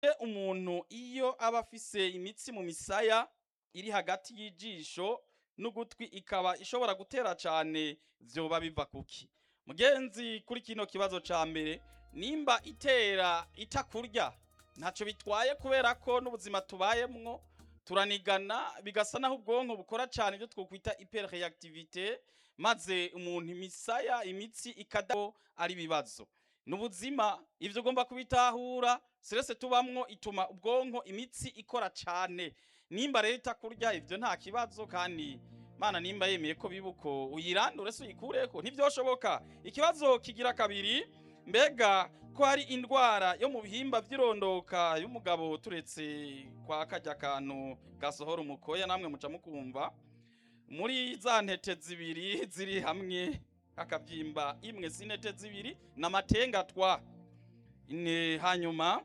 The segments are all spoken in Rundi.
umuntu iyo aba afise imitsi mu misaya iri hagati y'ijisho n'ugutwi ikaba ishobora gutera cane vyoba biva kuki mugenzi kuri kino kibazo ca mbere nimba itera itakurya ntaco bitwaye kubera ko n'ubuzima tubayemwo turanigana bigasa naho ubwonko bukora cane ibyo twokwita hyperreactivité maze umuntu imisaya imitsi ikadaho ari ibibazo n'ubuzima ivyo ugomba kubitahura stress tubamwo ituma ubwonko imitsi ikora cane nimba rero itakurya ivyo nta kibazo kandi mana nimba yemeye ko bibuko uyirandure se uyikureko ntivyoshoboka ikibazo kigira kabiri mbega ko hari indwara yo mu bihimba vy'irondoka y'umugabo turetse kwa karya kantu gasohora umukoya namwe muca mukumva muri za ntete zibiri ziri hamwe akavyimba imwe s'intete zibiri n'amatengatwa ine hanyuma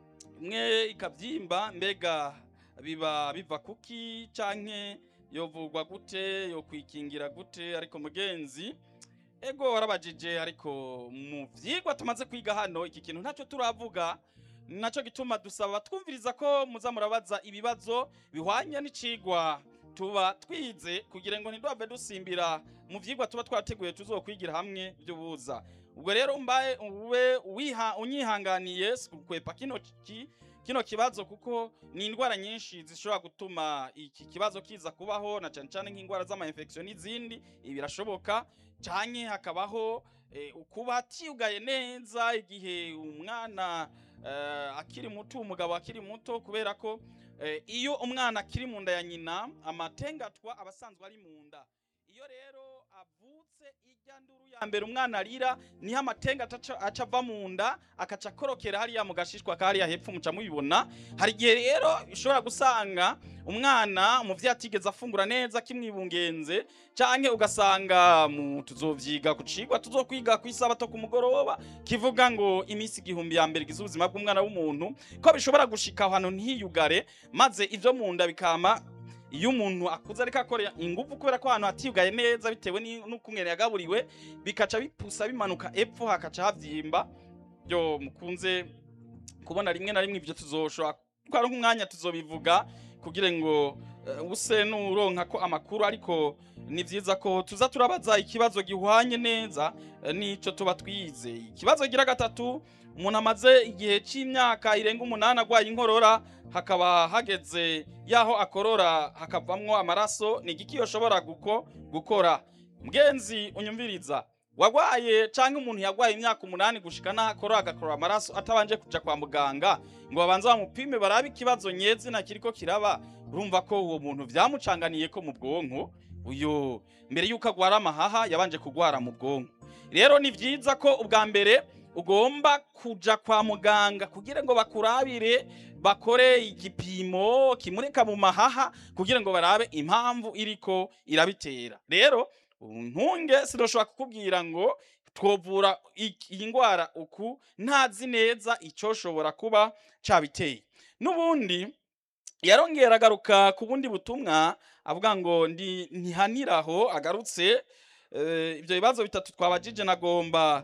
imwe ikavyimba mbega biba biva kuki canke yovugwa gute yokwikingira gute ariko mugenzi ego warabajije ariko mu vyigwa tumaze kwiga hano iki kintu ntacyo turavuga naco gituma dusaba twumviriza ko muza murabaza ibibazo bihwanye n'icigwa tuba twize kugira ngo ntiduhave dusimbira mu vyigwa tuba twateguye tuzokwigira hamwe vy'ubuza ubwo rero mbaye ube wiha unyihanganiye sikukwepa kino ki kino kibazo kuko ni indwara nyinshi zishobora gutuma iki kibazo kiza kubaho na cyane cyane nk'indwara z'ama infection n'izindi ibi birashoboka canke hakabaho eh, ukuba atiyugaye neza igihe umwana eh, akiri muto umugabo akiri muto kubera ko eh, iyo umwana akiri mu nda ya nyina amatengatwa aba asanzwe ari mu nda iyo rero avutse ijya nduru ya mbere umwana arira niho amatenga ataca- aca ava mu nda akaca akorokera hariya mu gashishwa kariya hepfo muca mubibona hari igihe rero ushobora gusanga umwana umuvyeyi atigeze afungura neza kimwibungenze canke ugasanga mu tuzovyiga ku cigwa tuzokwiga ku isabato ku mugoroba kivuga ngo imisi igihumbi ya mbere igize ubuzima bw'umwana w'umuntu ko bishobora gushika aho hantu ntiyugare maze ivyo mu nda bikama iyo umuntu akuze ariko akora ingufu kubera ko ahantu hatiyugaye neza bitewe ni- n'ukungene yagaburiwe bikaca bipusa bimanuka epfo hakaca havyimba byo mukunze kubona rimwe na rimwe ivyo tuzoshobora twari nk'umwanya tuzobivuga kugira ngo uh, use nuronka ko amakuru ariko ni vyiza ko tuza turabaza ikibazo gihwanye neza eh, nico tuba twize ikibazo gira gatatu umuntu amaze igihe c'imyaka irenga umunani agwaye inkorora hakaba hageze yaho akorora hakavamwo amaraso ni igiki yoshobora guko gukora mgenzi unyumviriza wagwaye canke umuntu yagwaye imyaka umunani gushika naho akorora agakorora amaraso atabanje kuja kwa muganga ngo babanze bamupime barabe ikibazo nyezina kiriko kiraba urumva ko uwo muntu vyamucanganiye ko mu bwonko uyo mbere yuko agwara amahaha yabanje kugwara mu bwonko rero ni vyiza ko ubwa mbere ugomba kuja kwa muganga kugira ngo bakurabire bakore igipimo kimurika mu mahaha kugira ngo barabe impamvu iriko irabitera rero ntunge sidoshobora kukubwira ngo twovura ik- iyi ndwara uku ntazi neza icoshobora kuba cabiteye n'ubundi yarongera agaruka ku bundi butumwa avuga ngo ndi ntihaniraho agarutse eh, ibyo bibazo bitatu twabajije nagomba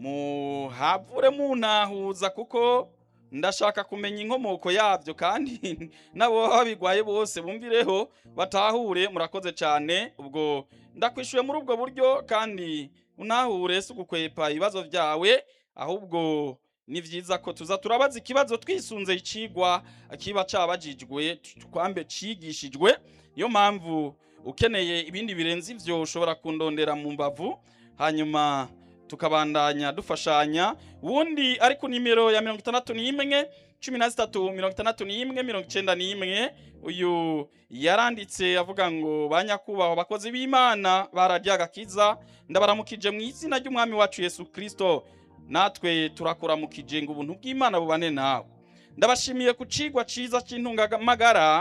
muhavure muntahuza kuko ndashaka kumenya inkomoko yabyo kandi nabo babigwaye bose bumvireho batahure murakoze cyane ubwo ndakwishuye muri ubwo buryo kandi unahure si ugukwepa ibibazo byawe ahubwo ni vyiza ko tuza turabaza ikibazo twisunze icigwa kiba cabajijwe twambe cigishijwe niyo mpamvu ukeneye ibindi birenze ivyo ushobora kundondera mu mbavu hanyuma tukabandanya dufashanya wundi ari ku nimero ya mirongo itandatu n'imwe cumi na zitatu mirongo itandatu n'imwe mirongo icenda n'imwe uyu yaranditse avuga ngo ba nyakubahwa bakozi b'imana bararya agakiza ndabaramukije mu izina ry'umwami wacu yesu kristo natwe turakuramukije ngo ubuntu bw'imana bubane nawe ndabashimiye ku cigwa ciza c'intungamagara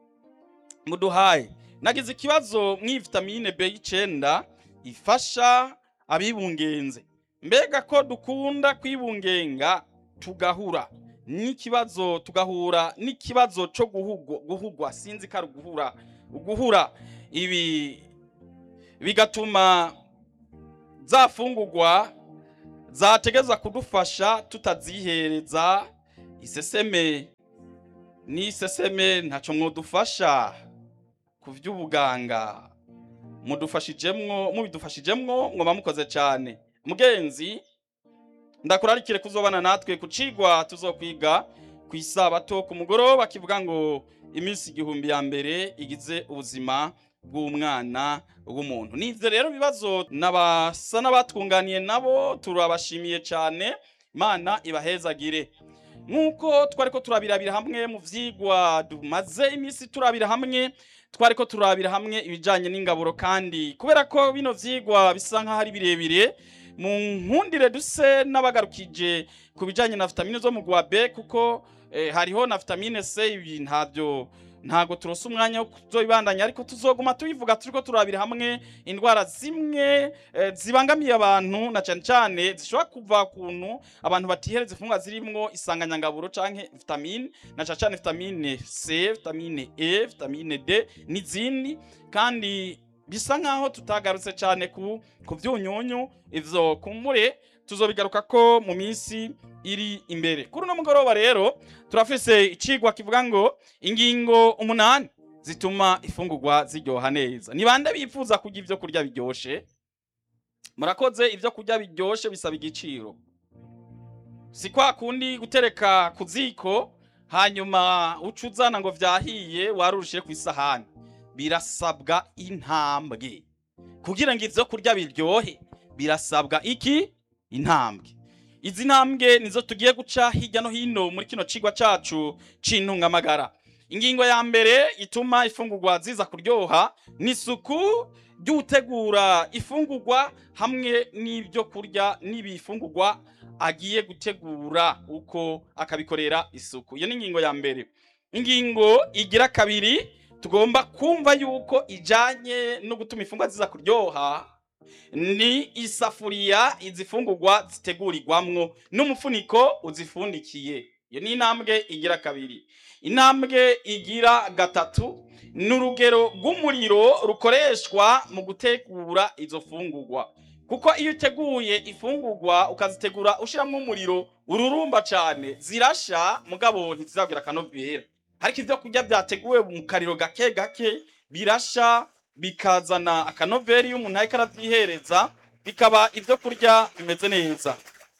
muduhaye nagize ikibazo mw'ivitamine B9 ifasha abibungenze mbega ko dukunda kwibungenga tugahura n'ikibazo tugahura n'ikibazo co guhugwa, guhugwa sinzi ko ari uguhura uguhura ibi bigatuma zafungurwa zategeza kudufasha tutazihereza iseseme n'iseseme ntaco mwodufasha ku vy'ubuganga mudufashijemwo mubidufashijemwo mwoba mukoze cane mugenzi ndakurarikire kuzobana natwe ku cigwa tuzokwiga ku isabato ku mugoroba kivuga ngo iminsi igihumbi ya mbere igize ubuzima bw'umwana w'umuntu nivyo rero bibazo nabasa n'abatwunganiye nabo turabashimiye cane imana ibahezagire nk'uko twariko turabirabira hamwe mu vyigwa tumaze iminsi turabira hamwe twariko turabira hamwe ibijanye n'ingaburo kandi kubera ko bino vyigwa bisa nk'aho ari birebire mu nkundire duse n'abagarukije ku bijanye na vitamine zo mu gwa B kuko eh, hariho na vitamine C ibi ntavyo ntago turose umwanya wo kuzobibandanya ariko tuzoguma tubivuga turiko turabira hamwe indwara zimwe eh, zibangamiye abantu na cane cane zishobora kuva kuntu abantu batihereza imfungwa zirimwo isanganyangaburo canke vitamine na cane cane vitamine C vitamine E vitamine D n'izindi kandi bisa nkaho tutagarutse cane ku ku vyunyunyu ivyo kumure tuzobigaruka ko mu minsi iri imbere kuri uno mugoroba rero turafise icigwa kivuga ngo ingingo umunani zituma ifungurwa ziryoha neza ni bande bifuza kurya ivyo kurya biryoshe murakoze ivyo kurya biryoshe bisaba igiciro si kwa kundi gutereka ku ziko hanyuma uca uzana ngo vyahiye warurushiye ku isahani birasabwa intambwe kugira ngo ivyo kurya biryohe birasabwa iki intambwe izi ntambwe nizo tugiye guca hirya no hino muri kino cigwa cacu c'intungamagara ingingo ya mbere ituma ifungurwa ziza kuryoha ni isuku ry'utegura ifungurwa hamwe n'ibyo kurya n'ibifungurwa agiye gutegura uko akabikorera isuku iyo ni ingingo ya mbere ingingo igira kabiri tugomba kumva yuko ijanye no gutuma ifungurwa ziza kuryoha ni isafuriya izifungurwa zitegurirwamwo n'umufuniko uzifundikiye iyo ni intambwe igira kabiri intambwe igira gatatu ni urugero rw'umuriro rukoreshwa mu gutegura izo fungurwa kuko iyo uteguye ifungurwa ukazitegura ushiramwo umuriro ururumba cane zirasha mugabo ntizizabwira akanovera ariko ivyo kurya vyateguwe mu kariro gake gake birasha bikazana akanoveri iyo umuntu ariko aravyihereza bikaba ivyo kurya bimeze neza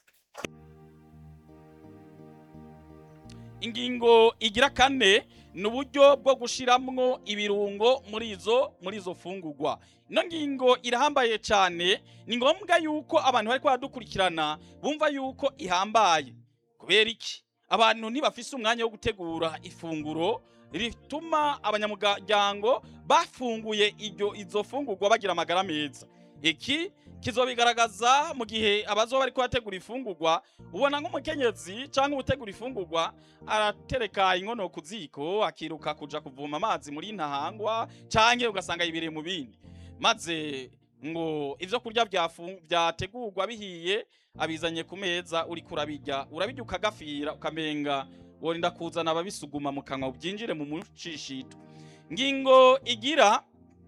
ingingo igira kane ni uburyo bwo gushiramwo ibirungo muri izo muri izo fungurwa ino ngingo irahambaye cyane ni ngombwa yuko abantu bariko baradukurikirana bumva yuko ihambaye kubera iki abantu ntibafise umwanya wo gutegura ifunguro rituma abanyamuryango bafunguye iryo izo fungurwa bagira amagara meza iki kizobigaragaza mu gihe abazoba bariko bategura ifungurwa ubona nk'umukenyezi cyangwa utegura ifungurwa aratereka inkono ku ziko akiruka kuja kuvoma amazi muri ntahangwa canke ugasanga yibereye mu bindi maze ngo ivyo kurya vyafu- vyategurwa bihiye abizanye ku meza uriko urabirya urabirya ukagafira ukamenga worinda kuzana ababisuguma mu kanwa byinjire mu mushishito ngingo igira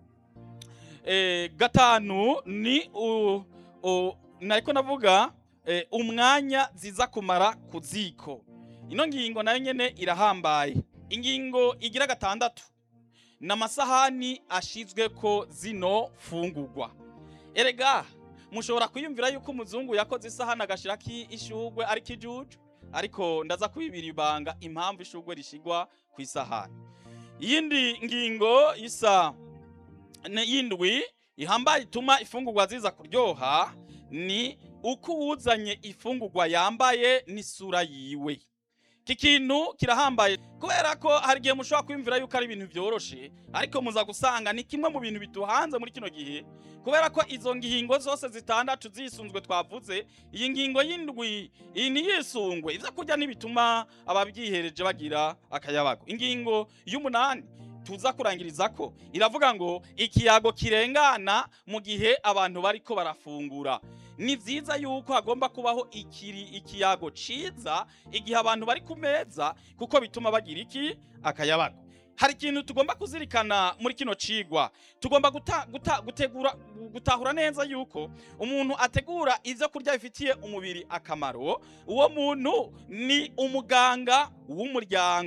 eh, gatanu ni u, u, nariko navuga eh, umwanya ziza kumara ku ziko ino ngingo nayo nyene irahambaye ingingo igira gatandatu ni amasahani ashizweko zino fungurwa erega mushobora kwiyumvira yuko umuzungu yakoze isahani agashirako ishugwe ari kijuju ariko ndaza kubibira ibanga impamvu ishugwe rishigwa ku isahani iyindi ngingo isa ne- yindwi ihambaye ituma ifungurwa ziza kuryoha ni uko uwuzanye ifungurwa yambaye n'isura yiwe iki kintu kirahambaye kubera ko hari igihe mushobora kwiyumvira yuko ari ibintu vyoroshe ariko muza gusanga ni kimwe mu bintu biduhanze muri kino gihe kubera ko izo ngingo zose zitandatu zisunzwe twavuze iyi ngingo y'indwi iyi ntiyisungwe ivyo kurya ntibituma ababyihereje bagira akayabago ingingo y'umunani tuza kurangiriza ko iravuga ngo ikiyago kirengana mu gihe abantu bariko barafungura ni vyiza yuko hagomba kubaho ikiri ikiyago ciza igihe abantu bari ku meza kuko bituma bagira iki akayabago hari ikintu tugomba kuzirikana muri kino cigwa tugomba guta, guta, gutegura gutahura neza yuko umuntu ategura ivyo kurya bifitiye umubiri akamaro uwo muntu ni umuganga w'umuryango